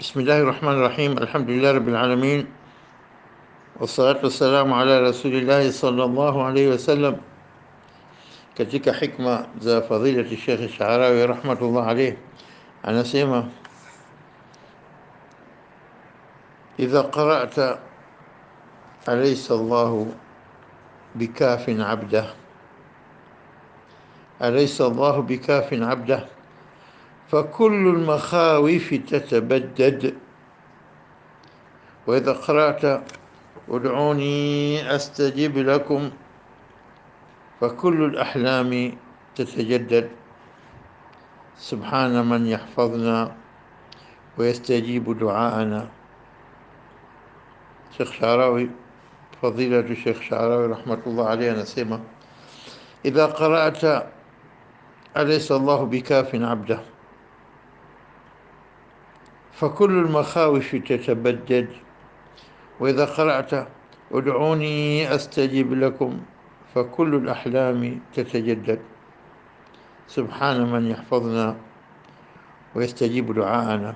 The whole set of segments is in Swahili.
بسم الله الرحمن الرحيم الحمد لله رب العالمين والصلاة والسلام على رسول الله صلى الله عليه wasallam katika hikma za fadilati Sheikh Sharawi rahmatullah alayh anasema idha qara'ta alaysa Allah bikafin abdah أليس الله بكاف عبده فكل المخاوف تتبدد وإذا قرأت ادعوني أستجب لكم فكل الأحلام تتجدد سبحان من يحفظنا ويستجيب دعاءنا شيخ شعراوي فضيلة الشيخ شعراوي رحمة الله عليه نسيمه إذا قرأت أليس الله بكاف عبده فكل المخاوف تتبدد وإذا قرأت ادعوني أستجب لكم فكل الأحلام تتجدد سبحان من يحفظنا ويستجيب دعاءنا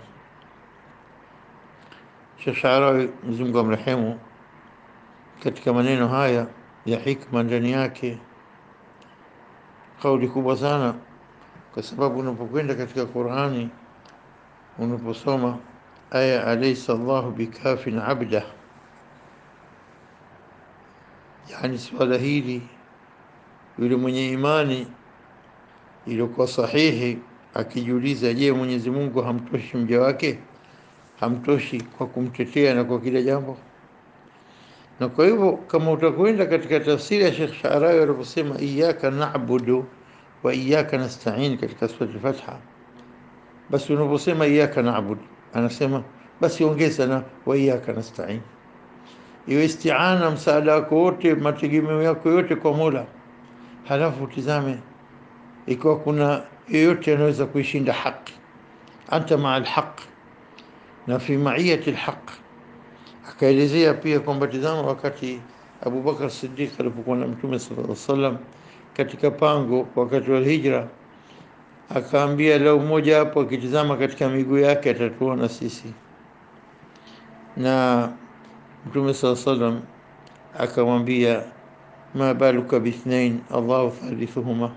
Sheikh Sharawi Mwenyezi Mungu amrehemu, katika maneno haya ya hikma ndani yake kauli kubwa sana, kwa sababu unapokwenda katika Qur'ani unaposoma aya alaysa Allahu bikafin abda, yani swala hili yule mwenye imani iliyokuwa sahihi akijiuliza, je, Mwenyezi Mungu hamtoshi mja wake? Hamtoshi kwa kumtetea na kwa kila jambo? Na kwa hivyo kama utakwenda katika tafsiri ya Sheikh Sharawi aliposema iyyaka na'budu wa iyyaka nasta'in katika sura al-Fatiha, basi unaposema iyyaka na'budu, anasema basi ongeza na wa iyyaka nasta'in, iwe isti'ana, msaada wako wote, mategemeo yako yote kwa Mola. Halafu utizame ikiwa kuna yoyote anaweza kuishinda haki, anta maa alhaq na fi maiyati alhaq akaelezea pia kwamba tizama, wakati Abu Bakar Siddiq alipokuwa na Mtume sallallahu alaihi wasallam katika pango wakati wa hijra, akaambia lau mmoja hapo akitizama katika miguu yake atatuona sisi, na Mtume sallallahu alaihi wasallam akamwambia ma baluka bithnain Allahu thalithuhuma.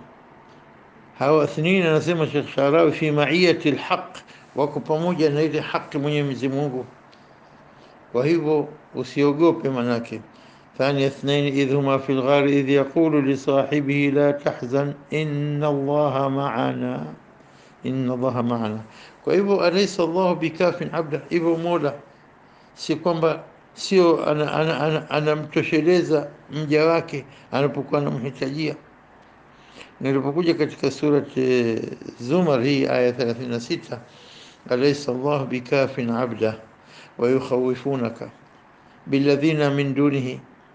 Hawa ithnain, anasema Sheikh Sharawi, fi maiyati alhaq, wako pamoja na ile haki Mwenyezi Mungu kwa hivyo usiogope, manake thani ithnain idh huma fi lghari idh yaqulu lisahibihi la tahzan inna allaha maana inna allaha maana. Kwa hivyo alaysa allahu bikafin abda, hivyo Mola si kwamba sio anamtosheleza ana, ana, ana mja wake anapokuwa anamhitajia. Nilipokuja katika surat Zumar hii aya 36 alaysa allahu bikafin abda ويخوفونك بالذين من دونه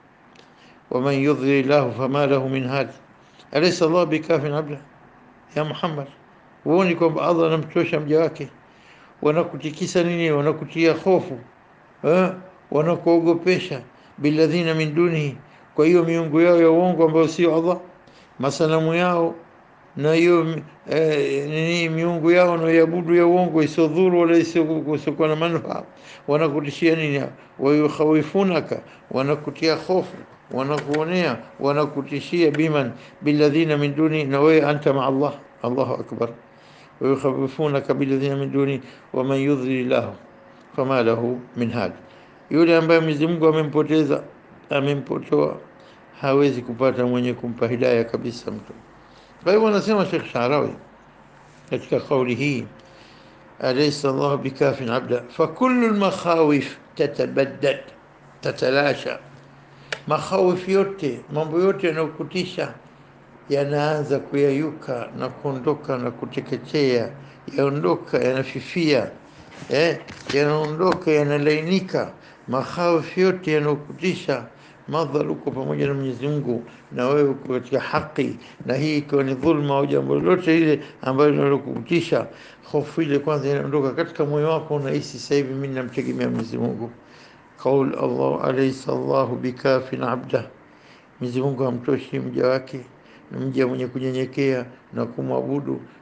ومن يضلل الله فما له من هاد أليس الله بكاف عبده يا محمد huoni kwamba Allah anamtosha mja wake? Wanakutikisa nini? Wanakutia hofu eh? Wanakuogopesha billadhina min dunihi, kwa hiyo miungu yao ya uongo ambayo sio Allah, masanamu yao na hiyo eh, nini miungu yao wanaoiabudu ya uongo isiodhuru wala isiokuwa na manufaa. Wanakutishia nini? Wayukhawifunaka, wanakutia hofu, wanakuonea, wanakutishia biman billadhina min duni, na wewe anta maa Allah. Allahu akbar. Wayukhawifunaka billadhina min duni waman yudhlil lahu fama lahu min had, yule ambaye Mwenyezi Mungu amempoteza amempotoa, hawezi kupata mwenye kumpa hidaya kabisa mtu kwa hivyo anasema Sheikh Sharawi katika kauli hii, alaysa Allah bikafin abda fakullu lmakhawif tatabaddad tatalasha, makhawif yote, mambo yote yanayokutisha yanaanza kuyayuka na kuondoka na kuteketea, yaondoka, yanafifia, eh, yanaondoka, yanalainika. Makhawif yote yanayokutisha madhal uko pamoja na Mwenyezi Mungu na wewe uko katika haki, na hii ikiwa ni dhulma au jambo lolote ile ambalo linalokutisha, hofu ile kwanza inaondoka katika moyo wako, unahisi sasa hivi mimi namtegemea Mwenyezi Mungu. Qaul Allah alaysa Allahu bikafin abda, Mwenyezi Mungu hamtoshi mja wake, na mja mwenye kunyenyekea na kumwabudu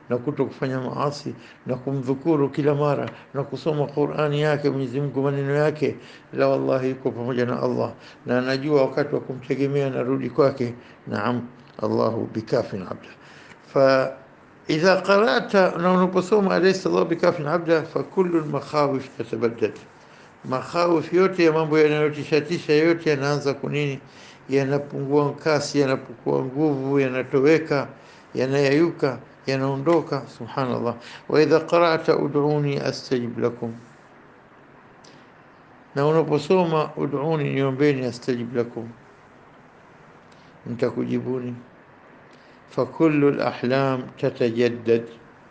na kuto kufanya maasi na kumdhukuru kila mara na kusoma Qur'ani yake Mwenyezi Mungu maneno yake, la wallahi yuko pamoja na Allah na anajua wakati wa kumtegemea narudi kwake. Naam, Allahu bikafin abda fa idha qara'ta, na unaposoma alaysa Allah bikafin abda, fa kullu al-makhawif tatabaddad, makhawif yote ya mambo yanayotishatisha yote yanaanza kunini, yanapungua kasi, yanapungua nguvu, yanatoweka, yanayayuka, yanaondoka. Subhanallah. wa idha qara'ta ud'uni astajib lakum, na unaposoma ud'uni, niombeni, astajib lakum, nitakujibuni fakullu lahlam tatajaddad,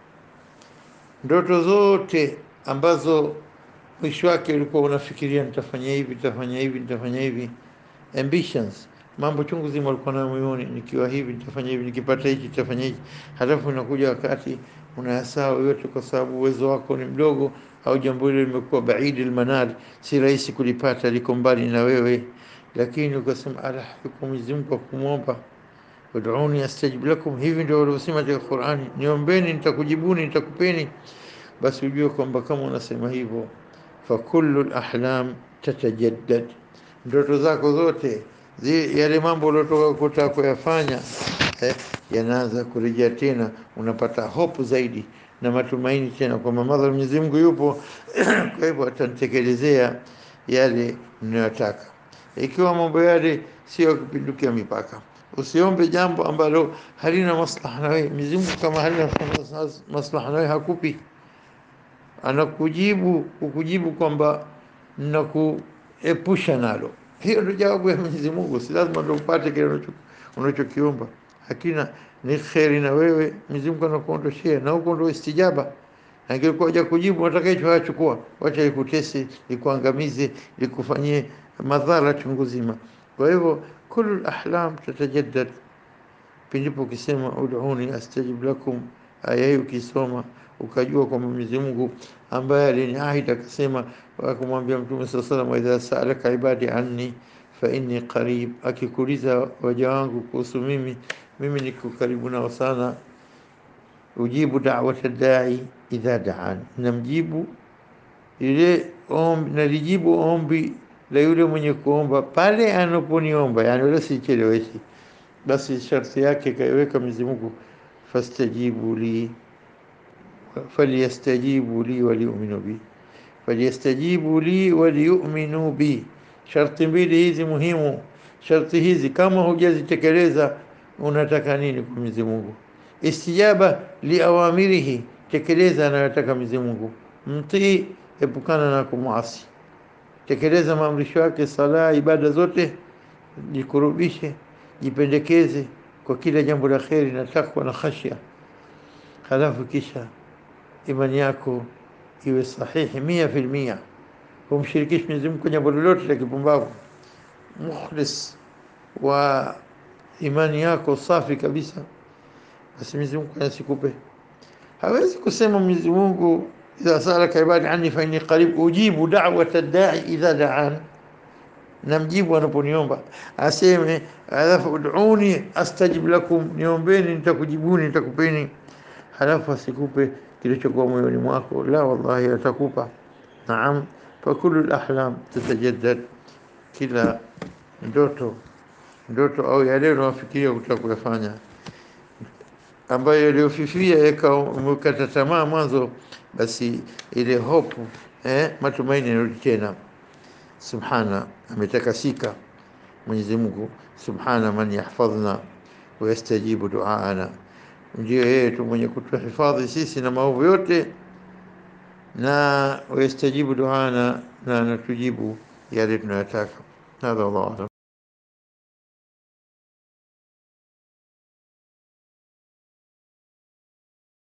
ndoto zote ambazo mwisho wake ulikuwa unafikiria nitafanya hivi nitafanya hivi nitafanya hivi, ambitions, mambo chungu zima ulikuwa nayo moyoni, nikiwa hivi nitafanya hivi, nikipata hichi nitafanya hichi. Halafu unakuja wakati unayasahau yote, kwa sababu uwezo wako ni mdogo, au jambo hilo limekuwa baidi almanar, si rahisi kulipata, liko mbali na wewe, lakini ukasema ala, yuko Mwenyezi Mungu kumwomba ud'uni astajib lakum, hivi ndio waliosema katika Qur'ani, niombeni nitakujibuni, nitakupeni. Basi ujue kwamba kama unasema hivyo, fa kullu lahlam tatajaddad, ndoto zako zote zi, yale mambo uliotoka kutaka kuyafanya eh, yanaanza kurejea tena, unapata hope zaidi na matumaini tena kwamba madhara Mwenyezi Mungu yupo kwa hivyo atanitekelezea yale ninayotaka, ikiwa mambo yale sio kupindukia mipaka Usiombe jambo ambalo halina maslaha na wewe. Mwenyezi Mungu kama halina maslaha na wewe hakupi, anakujibu kukujibu kwamba nakuepusha nalo. Hiyo ndio jawabu ya Mwenyezi Mungu. Si lazima ndio upate kile unachokiomba, hakina ni kheri na wewe. Mwenyezi Mungu anakuondoshea na huko ndio istijaba. Angekuwa haja kujibu, nataka hicho hayachukua, wacha likutese, likuangamize, likufanyie madhara chungu zima. Kwa hivyo kullu ahlam tatajaddad, pindipo ukisema ud'uni astajib lakum, aya hii ukisoma ukajua kwamba Mwenyezi Mungu ambaye aliniahidi akasema, akamwambia Mtume sallallahu alayhi wasallam, idha sa'alaka ibadi anni fa inni qarib, akikuuliza waja wangu kuhusu mimi, mimi niko karibu nao sana. Ujibu da'wata da'i idha da'an, namjibu ile ombi, nalijibu ombi la yule mwenye kuomba pale anaponiomba, yani wala sicheleweshi. Basi sharti yake kaiweka Mwenyezi Mungu, fastajibu li falyastajibu li waliyuminu bi, falyastajibu li waliyuminu bi. Sharti mbili hizi muhimu. Sharti hizi kama hujazitekeleza, unataka nini kwa Mwenyezi Mungu? Istijaba li awamirihi, tekeleza anayotaka Mwenyezi Mungu, mtii, epukana na kumuasi tekeleza maamrisho yake, sala, ibada zote, jikurubishe, jipendekeze kwa kila jambo la kheri na takwa na khashya. Halafu kisha imani yako iwe sahihi mia fil mia, humshirikishi Mwenyezi Mungu kwa jambo lolote la kipumbavu, mukhlis wa imani yako safi kabisa, basi Mwenyezi Mungu asikupe. Hawezi kusema Mwenyezi Mungu idha salaka ibadi anni fa inni qarib ujibu da'wata da'i idha da'an, namjibu anaponiomba. Aseme alafu ud'uni astajib lakum, niombeni nitakujibuni, nitakupeni. Halafu asikupe kilichokuwa moyoni mwako, la wallahi atakupa. Naam, fa kullu al-ahlam tatajaddad, kila ndoto ndoto au yale unayofikiria kutaka kuyafanya ambayo yaliyofifia yakakata tamaa mwanzo, basi ile hope eh, matumaini yanarudi tena. Subhana, ametakasika Mwenyezi Mungu, subhana man yahfadhna wa yastajibu duaana, ndio yeye tu mwenye kutuhifadhi sisi na maovu yote, na wayastajibu duaana, na anatujibu yale tunayotaka. Hadha wallahu a'lam.